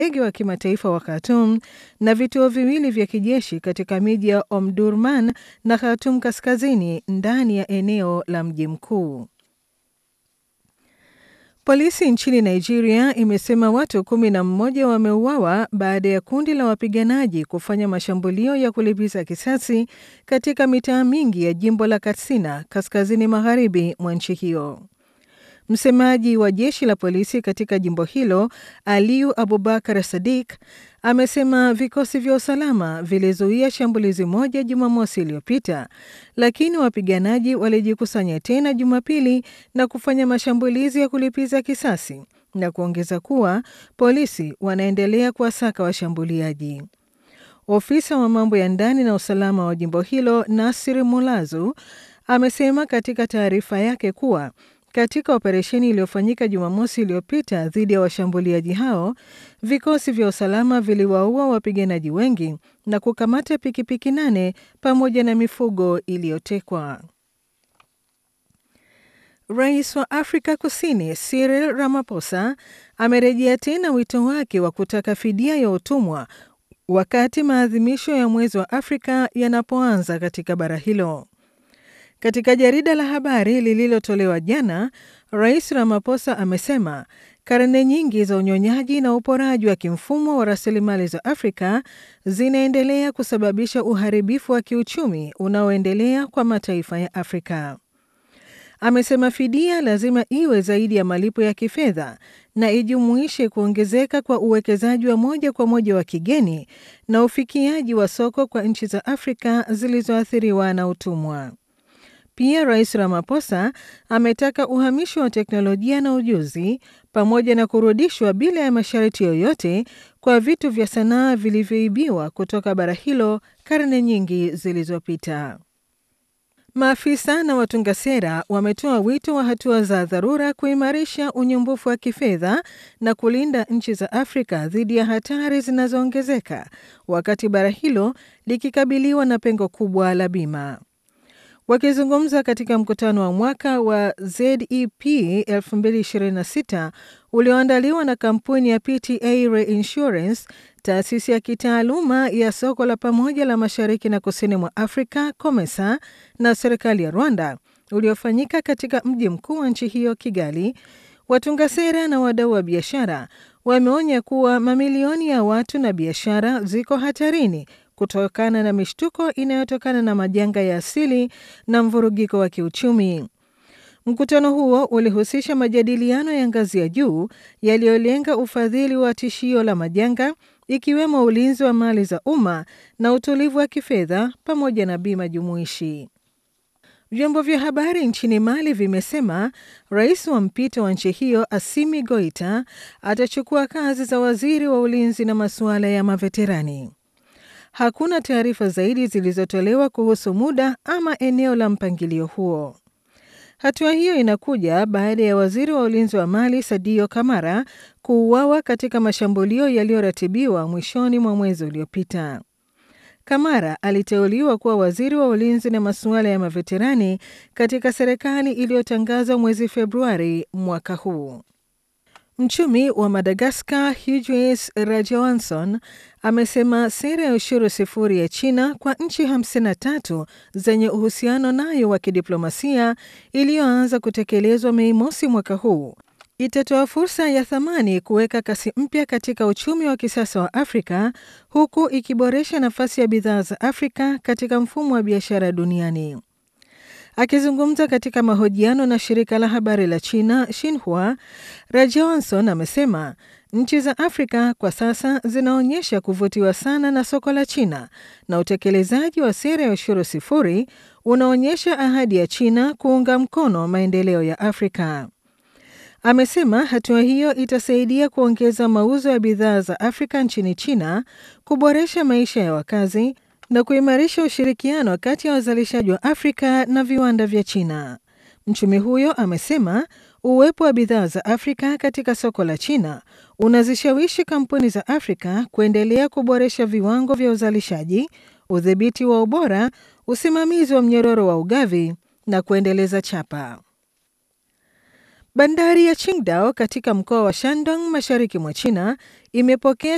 ndege wa kimataifa wa Khartoum na vituo viwili vya kijeshi katika miji ya Omdurman na Khartoum kaskazini ndani ya eneo la mji mkuu. Polisi nchini Nigeria imesema watu kumi na mmoja wameuawa baada ya kundi la wapiganaji kufanya mashambulio ya kulipiza kisasi katika mitaa mingi ya jimbo la Katsina kaskazini magharibi mwa nchi hiyo. Msemaji wa jeshi la polisi katika jimbo hilo Aliyu Abubakar Sadiq amesema vikosi vya usalama vilizuia shambulizi moja Jumamosi iliyopita, lakini wapiganaji walijikusanya tena Jumapili na kufanya mashambulizi ya kulipiza kisasi na kuongeza kuwa polisi wanaendelea kuwasaka washambuliaji. Ofisa wa mambo ya ndani na usalama wa jimbo hilo Nasir Mulazu amesema katika taarifa yake kuwa katika operesheni iliyofanyika Jumamosi iliyopita dhidi ya washambuliaji hao, vikosi vya usalama viliwaua wapiganaji wengi na kukamata pikipiki nane pamoja na mifugo iliyotekwa. Rais wa Afrika Kusini Cyril Ramaphosa amerejea tena wito wake wa kutaka fidia ya utumwa wakati maadhimisho ya mwezi wa Afrika yanapoanza katika bara hilo. Katika jarida la habari lililotolewa jana, Rais Ramaphosa amesema karne nyingi za unyonyaji na uporaji wa kimfumo wa rasilimali za Afrika zinaendelea kusababisha uharibifu wa kiuchumi unaoendelea kwa mataifa ya Afrika. Amesema fidia lazima iwe zaidi ya malipo ya kifedha na ijumuishe kuongezeka kwa uwekezaji wa moja kwa moja wa kigeni na ufikiaji wa soko kwa nchi za Afrika zilizoathiriwa na utumwa. Pia Rais Ramaphosa ametaka uhamisho wa teknolojia na ujuzi pamoja na kurudishwa bila ya masharti yoyote kwa vitu vya sanaa vilivyoibiwa kutoka bara hilo karne nyingi zilizopita. Maafisa na watunga sera wametoa wito wa hatua za dharura kuimarisha unyumbufu wa kifedha na kulinda nchi za Afrika dhidi ya hatari zinazoongezeka wakati bara hilo likikabiliwa na pengo kubwa la bima. Wakizungumza katika mkutano wa mwaka wa ZEP 2026 ulioandaliwa na kampuni ya PTA Reinsurance, taasisi ya kitaaluma ya soko la pamoja la mashariki na kusini mwa Afrika COMESA na serikali ya Rwanda, uliofanyika katika mji mkuu wa nchi hiyo Kigali, watunga sera na wadau wa biashara wameonya kuwa mamilioni ya watu na biashara ziko hatarini kutokana na mishtuko inayotokana na majanga ya asili na mvurugiko wa kiuchumi. Mkutano huo ulihusisha majadiliano ya ngazi ya juu yaliyolenga ufadhili wa tishio la majanga, ikiwemo ulinzi wa mali za umma na utulivu wa kifedha pamoja na bima jumuishi. Vyombo vya habari nchini Mali vimesema rais wa mpito wa nchi hiyo Assimi Goita atachukua kazi za waziri wa ulinzi na masuala ya maveterani. Hakuna taarifa zaidi zilizotolewa kuhusu muda ama eneo la mpangilio huo. Hatua hiyo inakuja baada ya waziri wa ulinzi wa Mali Sadio Kamara kuuawa katika mashambulio yaliyoratibiwa mwishoni mwa mwezi uliopita. Kamara aliteuliwa kuwa waziri wa ulinzi na masuala ya maveterani katika serikali iliyotangazwa mwezi Februari mwaka huu. Mchumi wa Madagaskar Hughes Rajawanson amesema sera ya ushuru sifuri ya China kwa nchi 53 zenye uhusiano nayo wa kidiplomasia iliyoanza kutekelezwa Mei mosi mwaka huu itatoa fursa ya thamani kuweka kasi mpya katika uchumi wa kisasa wa Afrika huku ikiboresha nafasi ya bidhaa za Afrika katika mfumo wa biashara duniani. Akizungumza katika mahojiano na shirika la habari la China Xinhua, Rajawanson amesema nchi za Afrika kwa sasa zinaonyesha kuvutiwa sana na soko la China na utekelezaji wa sera ya ushuru sifuri unaonyesha ahadi ya China kuunga mkono maendeleo ya Afrika. Amesema hatua hiyo itasaidia kuongeza mauzo ya bidhaa za Afrika nchini China, kuboresha maisha ya wakazi na kuimarisha ushirikiano kati ya wazalishaji wa Afrika na viwanda vya China. Mchumi huyo amesema uwepo wa bidhaa za Afrika katika soko la China unazishawishi kampuni za Afrika kuendelea kuboresha viwango vya uzalishaji, udhibiti wa ubora, usimamizi wa mnyororo wa ugavi na kuendeleza chapa. Bandari ya Qingdao katika mkoa wa Shandong mashariki mwa China imepokea